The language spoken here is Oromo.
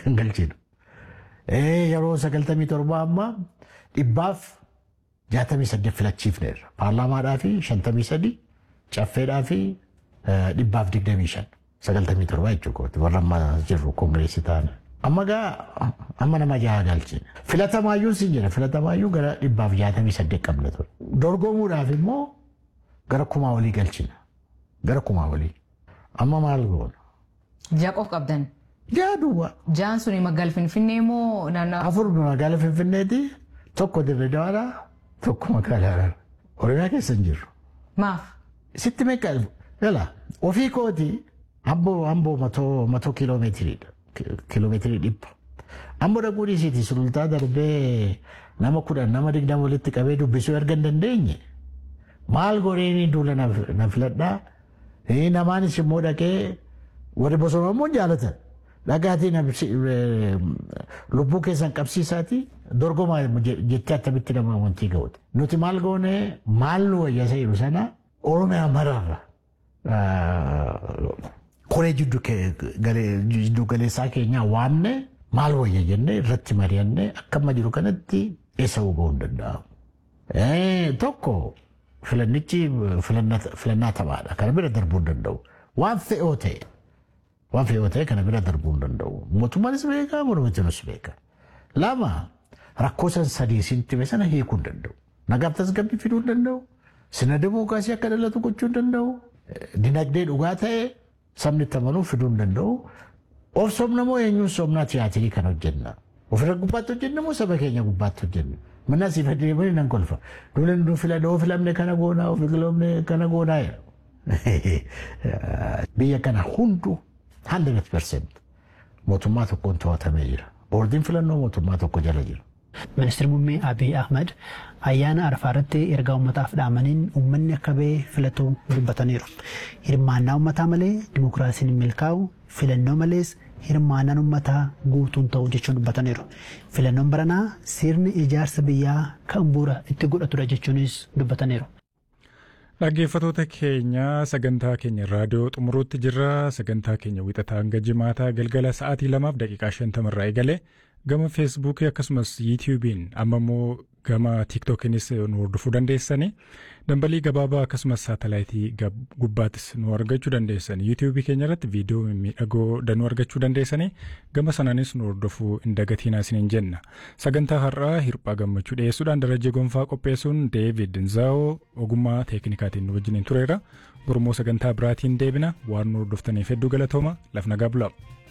kan galchinu. Yeroo sagaltamii torba amma dhibbaaf jaatamii saddeet filachiifneerra. Paarlaamaadhaa fi shantamii sadii caffeedhaa fi dhibbaaf digdamii shan sagaltamii torba jechuudha warra amma jirru koongireesii ta'an. Amma gaa amma nama jaha galchine. Filatamaayyuu si jira filatamaayyuu gara dhibbaaf jaatamii saddeet qabna ture. Dorgomuudhaaf immoo gara kumaa olii galchina. Gara kumaa olii. Amma maal goona? Ja'a qof qabdan. Ja'a duwwaa. Ja'an suni magaala Finfinnee moo naannoo? Afur magaala Finfinneeti tokko Dirree Dawaaraa tokko magaalaa Harar. Oromiyaa keessa hin jirru. Maaf? Sitti meeqa gala ofii kooti amboo amboo matoo matoo kiiloomeetiriidha. Kiiloomeetirii dhibba. Amboo dhaquu dhiisiiti sulultaa darbee nama kudhan nama digdama walitti qabee dubbisuu erga hin dandeenye maal godheen duula na filadhaa namaanis immoo dhaqee warri bosona immoo jaalatan. Dhagaatii lubbuu keessan qabsiisaati dorgomaa jettee attamitti nama amantii ga'uute. Nuti maal goone maal nu wayyasa jiru sana Oromiyaa mararra koree jiddu galeessaa keenyaa waamne maal wayya jennee irratti mari'annee akka amma jiru kanatti eessa hubuu hin danda'amu. Tokko filannichi filannaa taphaadha. Kana bira darbuu hin danda'u. Waan fe'oo ta'e. waan fe'oo ta'e kana bira darbuu hin danda'u. Mootummaanis beekaa, mormitiinis beekaa. Lama rakkoo san sadii siin time sana hiikuu hin danda'u. Nagaaf tasgabbii fiduu hin danda'u. Sina dimookiraasii akka dhalatu gochuu hin danda'u. Dinagdee dhugaa ta'e sabni itti amanuu fiduu hin danda'u. Of somna moo eenyuun somnaa tiyaatirii kan hojjenna. Ofirra gubbaatti hojjenna moo saba keenya gubbaatti hojjenna. Mana asii fayyadamanii nan kolfa. Duula nu filadha, of filamne kana goonaa, of filamne kana goonaa. Biyya kana hunduu 100% mootummaa tokkoon to'atamee jira. Boordiin filannoo mootummaa tokko jala jira. Ministeerri muummee Abiy Ahmed ayyaana arafaa irratti ergaa uummataaf dhaamaniin uummanni akka ba'ee filatu dubbataniiru. Hirmaannaa uummataa malee dimokiraasiin hin milkaa'u filannoo malees hirmaannaan uummataa guutuun ta'u jechuun dubbataniiru. Filannoon baranaa sirni ijaarsa biyyaa kan bu'uura itti godhatudha jechuunis dubbataniiru. Dhaggeeffattoota keenya sagantaa keenya raadiyoo xumuruutti jirra. Sagantaa keenya wixataa hanga jimaataa galgala sa'aatii lamaaf daqiiqaa shantamarraa eegale gama feesbuukii akkasumas yuutiyuubiin amma immoo gama tiiktookiinis nu hordofuu dandeessanii dambalii gabaabaa akkasumas saatalaayitii gubbaattis nu argachuu dandeessanii yuutiyuubii keenya irratti viidiyoo miidhagoo danuu argachuu dandeessanii gama sanaanis nu hordofuu hin dagatiinaa isiniin jenna sagantaa har'aa hirphaa gammachuu dhiyeessuudhaan darajee gonfaa qopheessuun deevid nzaa'oo ogummaa teeknikaatiin nu wajjiniin tureera gurmoo sagantaa biraatiin deebina waan nu hordoftaniif hedduu galatooma laf nagaa bulaa.